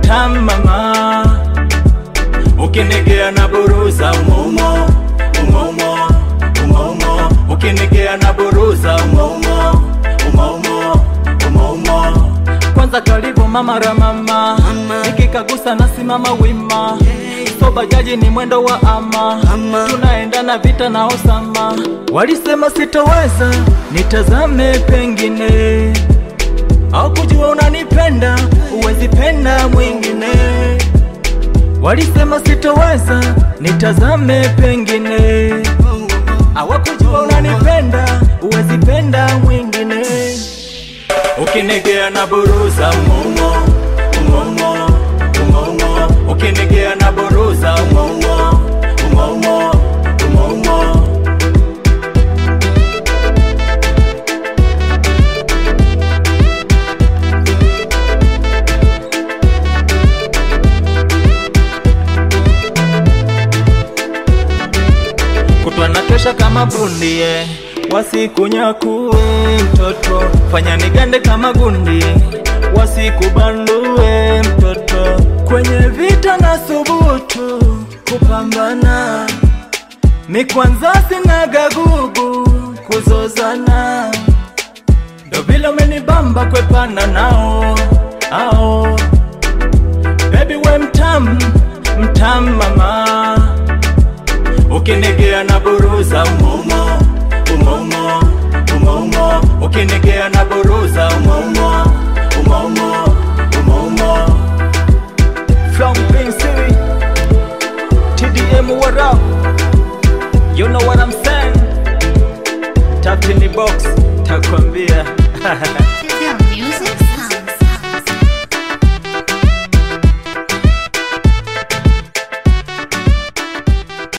mtamu mama, ukinigea na buruza umoumo umoumo umoumo, ukinigea na buruza umoumo umoumo umoumo. Kwanza karibu mama ramama, nikikagusa nasimama wima so bajaji ni mwendo wa ama, tunaenda na vita na Osama. Walisema sitoweza, nitazame pengine, au kujua unanipenda, uwezi penda mwingine. Walisema sitoweza, nitazame pengine, hawakujua unanipenda, uwezi penda mwingine. Ukinigea na buruza umoumo umoumo umoumo, ukinigea na buruza umoumo umoumo umoumo. kutwa na kesha kama bundie, wasikunyakue mtoto, fanya nigande kama gundi, wasikubandue mtoto, kwenye vita na subutu kupambana, mi kwanza sinaga gugu kuzozana, ndo vile umenibamba kwepana nao ao, baby we mtam mtam mama ukinigea na buruza umoumo umoumo umoumo ukinigea na buruza umoumo umoumo umoumo from Green City TDM what up you know what I'm saying tap in the box takwambia